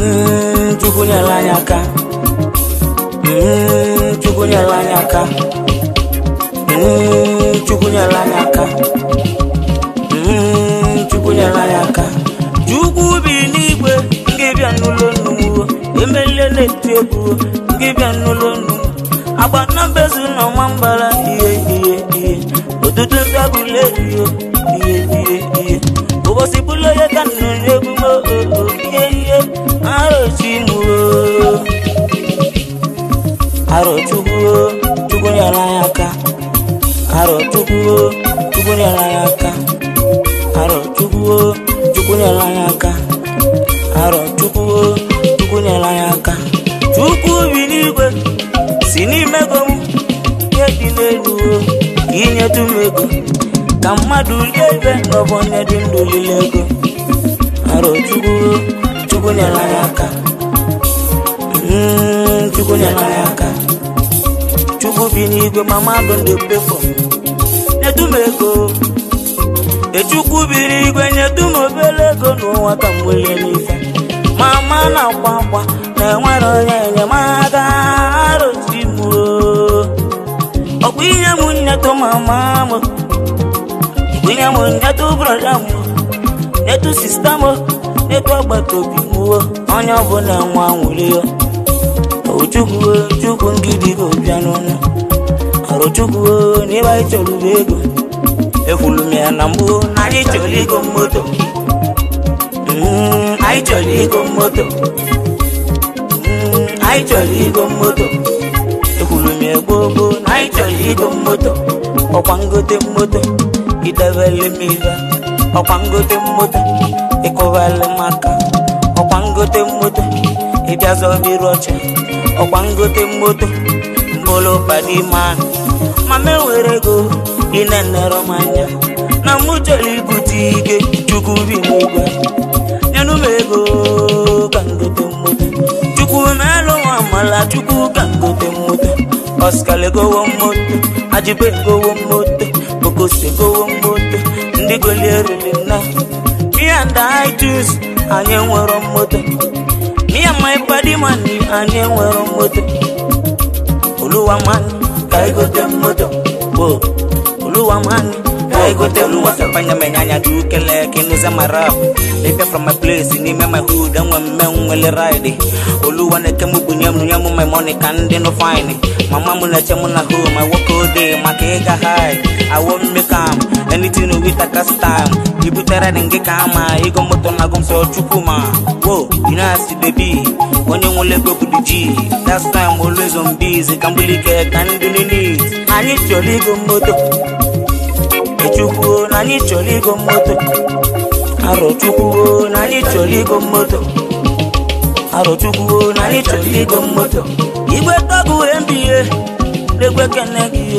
Mm, Chukwu nyere anyị aka Mm, Chukwu nyere anyị aka Mm, Chukwu nyere anyị aka Mm, Chukwu nyere anyị aka Chukwu bi n'igwe nke bịa n'ụlọ nnụnụ emelie na-eti egwu nke bịa n'ụlọ nnụnụ agba na mbezu na ọma mbara ihe ihe ihe ụtụtụ ntabụle ihe ihe ihe ihe ụbọchị bụla onye ka nnụ n'egwu m oo ihe ihe arochi m oo aro chukwu o, chukwu nyere anyị aka aro chukwu o, chukwu nyere anyị aka aro chukwu o, chukwu nyere anyị aka aro chukwu o, chukwu nyere anyị aka chukwu bi n'igwe si n'ime ego m ihe dị n'elu o ka inyetụ m ego ka mmadụ rie ibe n'ọbụ onye dị ndụ lile ego aro chukwu o, chukwu nyere anyị aka Mm, chukwu nyere anyị aka chukwu bi n'igwe ma mmadụ ndị pefọ nyetu m ego echukwu bi n'igwe nyetu m obere ego n'ụwa ka m welie n'ife mama na-akwa akwa na enwere onye enyemaka arụsi m oo. ọkwa inye m nyetụ mama m ọkwa inye m nyetụ brọda m nyetụ sista m nyetụ agbata obi m o. onye ọbụla nwa nwere ya Chukwu chukwu ngidi go bịa n'ọnụ arụ chukwu n'ebe anyị chọrọ ube ego ekwulu m ya na mbụ na anyị chọrọ igo moto Mm, anyị chọrọ igo moto Mm, anyị chọrọ igo moto ekwulu m ya gboo gboo na anyị chọrọ igo moto ọkwa ngote moto idebele m ibe ọkwa ngote moto ịkụbali m aka ọkwa ngote moto ịbịa zọbiri ọcha ọkwa ngote moto mbụlụ padiman mama enwere ego ịna-enere m anya na mụ chọrọ ibute ike chukwu bi n'igwe nyenụ m ego ka ngote moto chukwu melụ nwa amala chukwu ka ngote moto Oscar gowo moto ajibe gowo moto okose gowo moto ndị golierili na me and I choose anyị nwere moto me and my body man anyị nwere moto oluwa man ka anyị gote moto o oluwa man ka anyị gote moto fanya menyanya du kele kinuza marap Live from my place n'ime my hood enwe mme nwele ride oluwa na-eke mụ bunye m nye m my money ka ndị no fine mama m na-eche m na home I work all day maka ịga high I won't make am anything with a cast time ibutere dị ngị ka ama ịgo moto na agụ m sọ chukwu ma wo you know as the be onye nwere ego bụ the G that's time always on busy ka mbulike ka ndị need anyị chọrọ igo moto echukwu na anyị chọrọ igo moto arọ chukwu na anyị chọrọ igo moto arọ chukwu na anyị chọrọ igo moto igwe tọgụ mbie n'egwe kene gị yo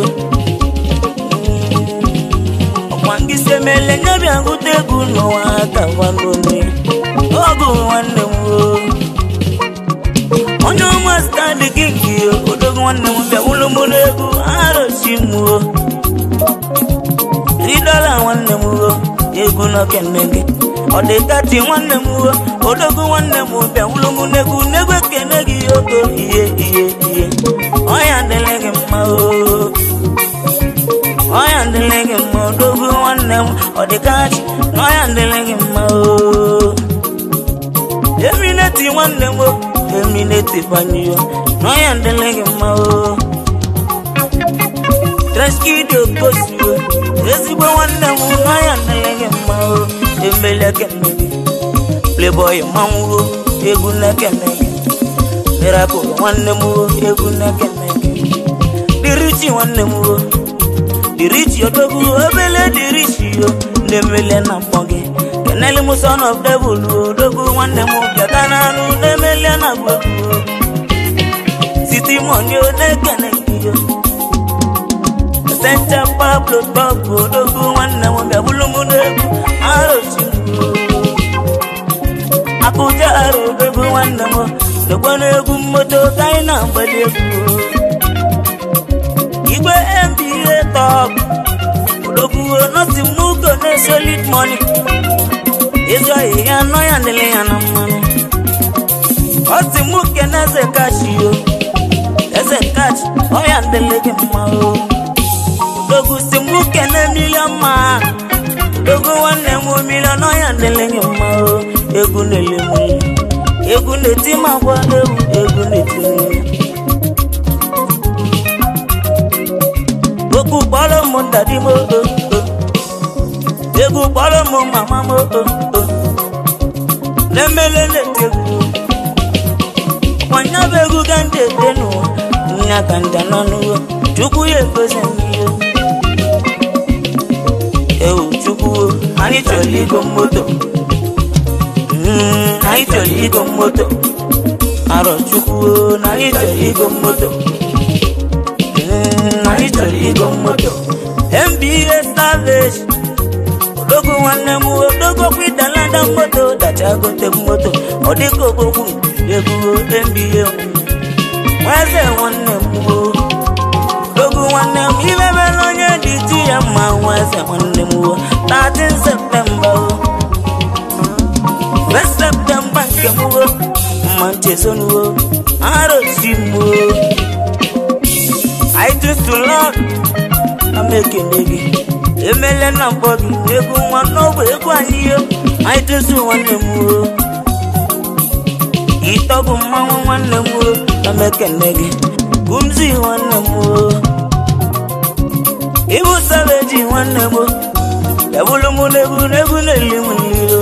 ọkwa ngị si emele nye bịa ngụta egwu n'ụwa aka gwanome ọgụ nwanne m o onye ọma stadị gị nke odogo nwanne m bịa wụlụ mụ n'egwu arụsi m o ridọla nwanne m o egwu n'okene gị ọ dị kati nwanne m o odogo nwanne m bịa wụlụ mụ n'egwu n'egwu ekene gị ogo ihe ihe ihe ọya dịrị gị mma o ọya dịrị gị mma odogo nwanne m ọ dị kati na ọya dịrị gị mma o emineti nwanne m o emineti banyo na ọya dịrị gị mma o treskidio kosiwo ezigbo nwanne m na ọya dịrị gị mma o emele kene gị playboy manwuo egwu na-ekene gị miracle nwanne m o egwu na-ekene gị dirichi nwanne m o dirichi odogwu obele dirichi o na-emele na mkpọ gị kenele m son of devil o odogwu nwanne m bịata n'anụ na-emele na gwegwu o siti moni o na-ekene gị o Senta Pablo Bob odogwu nwanne m bịa bụrụ m n'egwu arochi m o akụja arụ odogwu nwanne m dokwa n'egwu mmoto ka anyị na-agbali egwu o igwe mba top odogwu nọsi mugo na solid money ịzụ ahịhịa nọ ya dịrị ya na mmanụ ọ sị mụ kene eze kachi o eze kachi ọya ndele gị mma o dogu si mụ kene milion ma dogu nwanne m milion ọya ndele gị mma o egwu na-ele m egwu na-eti m agwa ewu egwu na-eti m okwu kpọrọ m ndadi m o o, o. egwu kpọrọ m mama m o o, o. na-emele na-eti egwu ọkwanya bụ egwu ga ndị ete n'ụwa nya ka nda nọ n'ụwa chukwu ya egozi ihe ewu chukwu o, anyị chọrọ igo moto Mm, anyị chọrọ igo moto arọ chukwu o, na anyị chọrọ igo moto Mm, anyị chọrọ igo moto mba savage odogo nwanne m odogo kwidalada moto dacha gote moto ọ dịka ogbogbu ebugo mba nweze nwanne m o odogo nwanne m imebere onye dị ti ya mma nweze nwanne m o 13 septemba o 1 septemba nke m o mma nchezonuo arochi m o I choose to love na m ekele gị emele na mbọ gị egwu nwa n'ogbe egwu anyị yo anyị tozu nwanne m o ịtọgụ mmanwụ nwanne m o na m ekele gị gumzi nwanne m o ibu sabeji nwanne m o ebulu m n'egwu n'egwu na-eli m nlilo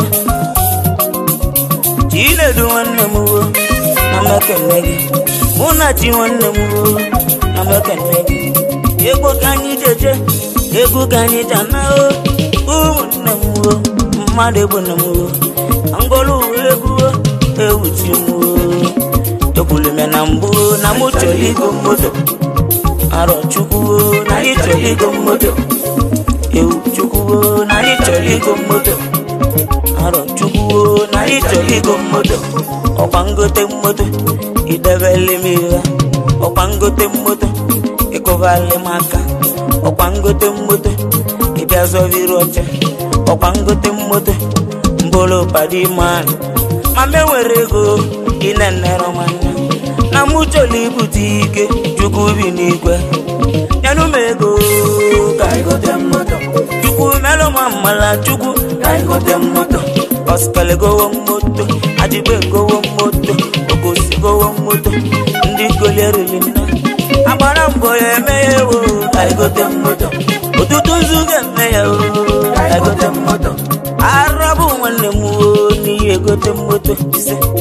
chinedu nwanne m o na m ekele gị mụ na chi nwanne m o na m ekele gị egwu ka anyị jeje egwu ka anyị jana o ụmụnne m o mmadụ egbu na m o ngolu egwu o ewu chi m o ekwulu m ya na mbụ na mụ chọrọ igo moto arọ chukwu o na anyị chọrọ igo moto ewu chukwu o na anyị chọrọ igo moto arọ chukwu o na anyị chọrọ igo moto ọkwa ngote moto idebele m ihe ọkwa ngote moto ịkụbali m aka ọkwa ngote moto ịbịa zọviri oche ọkwa ngote moto mbụrụ padi man ma m enwere ego ịnenere m anya na mụ chọrọ ibute ike chukwu bi n'igwe nyenụ m ego ka anyị gote moto chukwu melụ m mmala chukwu ka anyị gote moto ọsikele gowo moto adibe gowo moto ogosi gowo moto ndị golierili nna agbara mbọ ya eme ya ewo ka anyị gote moto ụtụtụ nzu ga-eme ya o ka anyị gote moto arabụ nwanne m o n'ihi egote moto ise